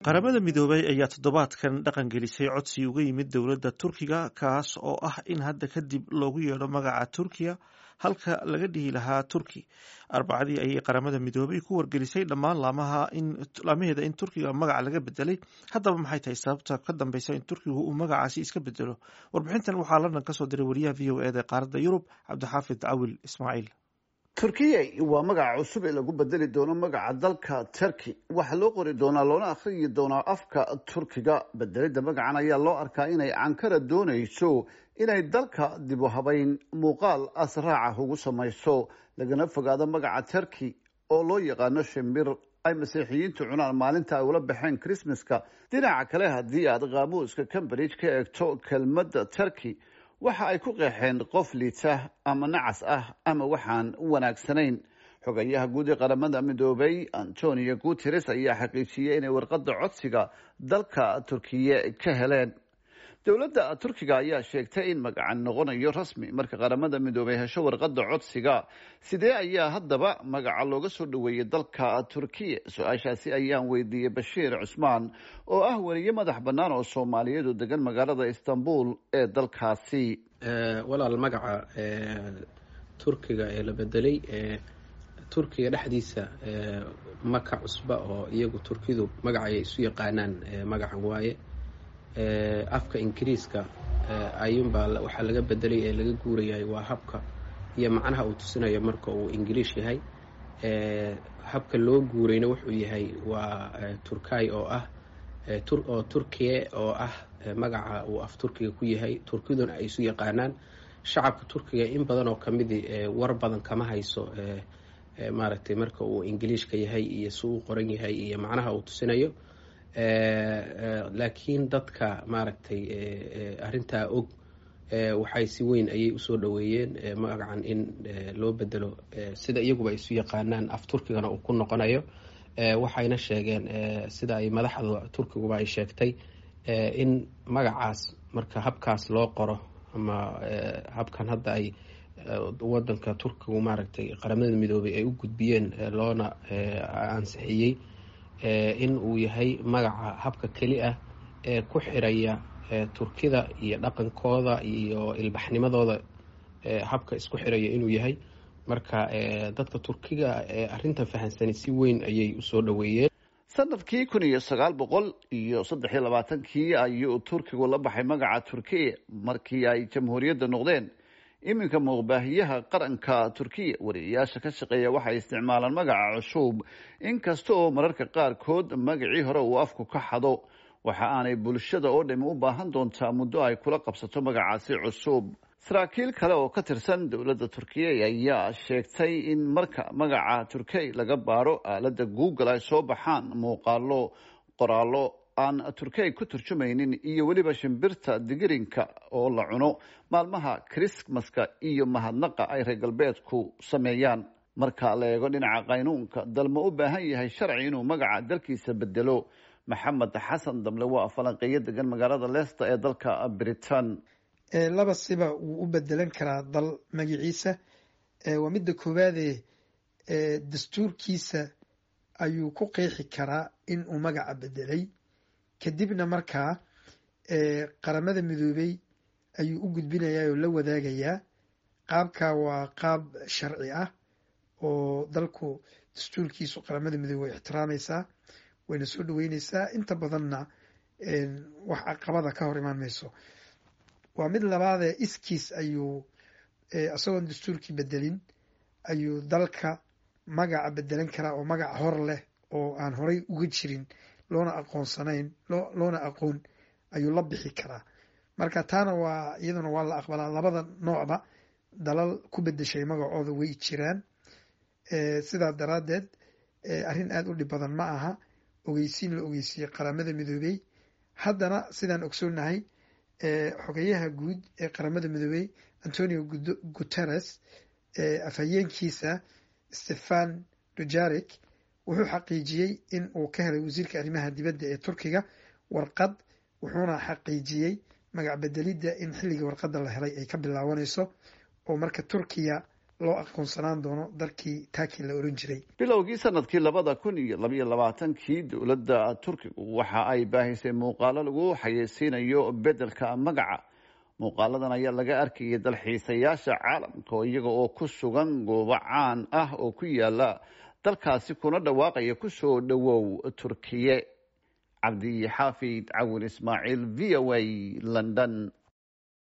qaramada midoobay ayaa toddobaadkan dhaqan gelisay codsi uga yimid dowladda turkiga kaas oo ah in hadda kadib loogu yeedho magaca turkiya halka laga dhihi lahaa turki arbacadii ayay qaramada midoobay ku wargelisay dhammaan laamaheeda in turkiga magaca laga bedelay haddaba maxay tahay sababta ka dambeysa in turkigu uu magacaasi iska bedelo warbixintan waxaa london kasoo diray wariyaha v o eda ee qaaradda yurub cabdixaafid cawil ismaaciil turkiya waa magaca cusub ee lagu bedeli doono magaca dalka turkey waxaa loo qori doonaa loona akhriyi doonaa afka turkiga bedelidda magacan ayaa loo arkaa inay ankara doonayso inay dalka dib u habayn muuqaal asraaca ugu samayso lagana fogaado magaca turkey oo loo yaqaano shimbir ay masiixiyiintu cunaan maalinta ay ula baxeen christmaska dhinaca kale haddii aad qaamuuska cambridge ka eegto kelmadda turkey waxa ay ku qeexeen qof liita ama nacas ah ama waxaan wanaagsanayn xogayaha guud ee qaramada midoobay antonio guteres ayaa xaqiijiyey inay warqadda codsiga dalka turkiye ka heleen dowladda turkiga ayaa sheegtay in magacan noqonayo rasmi marka qaramada midoobay hesho warqadda codsiga sidee ayaa haddaba magaca looga soo dhoweeyey dalka turkiya su-aashaasi ayaan weydiiyey bashiir cusmaan oo ah weriye madax bannaan oo soomaaliyeed oo degan magaalada istanbul ee dalkaasi walaal magaca turkiga ee la bedelay turkiga dhexdiisa maka cusba oo iyagu turkidu magacay isu yaqaanaan magacan waaye afka ingiriiska ayuunbaa waxaa laga bedelay ee laga guurayahay waa habka iyo macnaha uu tusinayo marka uu ingiliish yahay habka loo guurayna wuxuu yahay waa turkay oo ah oo turkiye oo ah magaca uu af turkiga ku yahay turkiduna ay isu yaqaanaan shacabka turkiga in badan oo kamidii war badan kama hayso maaragtay marka uu ingiliishka yahay iyo si uu qoran yahay iyo macnaha uu tusinayo laakiin dadka maaragtay arrintaa og waxay si weyn ayay usoo dhoweeyeen magacan in loo bedelo sida iyaguba ay isu yaqaanaan af turkigana uu ku noqonayo waxayna sheegeen sida ay madaxda turkiguba ay sheegtay in magacaas marka habkaas loo qoro ama habkan hadda ay wadanka turkigu maaragtay qaramada midoobay ay u gudbiyeen loona ansixiyey in uu yahay magaca habka keli ah ee ku xiraya turkida iyo dhaqankooda iyo ilbaxnimadooda habka isku xiraya inuu yahay marka dadka turkiga ee arrintan fahansani si weyn ayay usoo dhoweeyeen sanadkii kun iyo sagaal boqol iyo saddex iyo labaatankii ayuu turkigu la baxay magaca turkiya markii ay jamhuuriyadda noqdeen iminka muuqbaahiyaha qaranka turkiya wariyayaasha ka shaqeeya waxay isticmaalaan magaca cusub inkasta oo mararka qaarkood magacii hore uu afku ka xado waxa aanay bulshada oo dhami u baahan doontaa muddo ay kula qabsato magacaasi cusub saraakiil kale oo ka tirsan dowladda turkiya ayaa sheegtay in marka magaca turkey laga baaro aaladda google ay soo baxaan muuqaalo qoraallo aan turkey ku turjumaynin iyo weliba shimbirta digirinka oo la cuno maalmaha krismaska iyo mahadnaqa ay reer galbeedku sameeyaan marka la eego dhinaca qaynuunka dal ma u baahan yahay sharci inuu magaca dalkiisa bedelo maxamed xasan damle waa falanqeeyo degan magaalada leicester ee dalka britain laba siba wuu u bedelan karaa dal magaciisa waa midda koowaade dastuurkiisa ayuu ku qeexi karaa in uu magaca bedelay kadibna markaa qaramada midoobey ayuu u gudbinayaa oo la wadaagayaa qaabka waa qaab sharci ah oo dalku dastuurkiisu qaramada midoobey way ixtiraamaysaa wayna soo dhaweyneysaa inta badanna wax caqabada ka hor imaan mayso waa mid labaadee iskiis ayuu isagoon dastuurkii bedelin ayuu dalka magaca bedelan karaa oo magaca hor leh oo aan horay uga jirin loona aqoonsanayn loona aqoon ayuu la bixi karaa marka taana waa iyaduna waa la aqbalaa labada noocba dalal ku bedeshay magacooda way jiraan sidaa daraaddeed arrin aada u dhib badan ma aha ogeysiin la ogeysiiyey qaramada midoobey haddana sidaan ogsoonahay xogeyaha guud ee qaramada midoobey antonio guteres afhayeenkiisa stefan dujarik wuxuu xaqiijiyey in uu ka helay wasiirka arrimaha dibadda ee turkiga warqad wuxuuna xaqiijiyey magac bedelidda in xilligii warqadda la helay ay ka bilaabanayso oo marka turkiya loo aqoonsanaan doono dalkii turkey la oran jiray bilowgii sanadkii labada kun iyo labayo labaatankii dowladda turkigu waxa ay baahisay muuqaalo lagu xayeysiinayo beddelka magaca muuqaaladan ayaa laga arkayay dalxiisayaasha caalamka oo iyaga oo ku sugan goobo caan ah oo ku yaala dalkaasi kuna dhawaaqaya kusoo dhowow turkiye cabdi xaafid cawin ismaaciil v o a london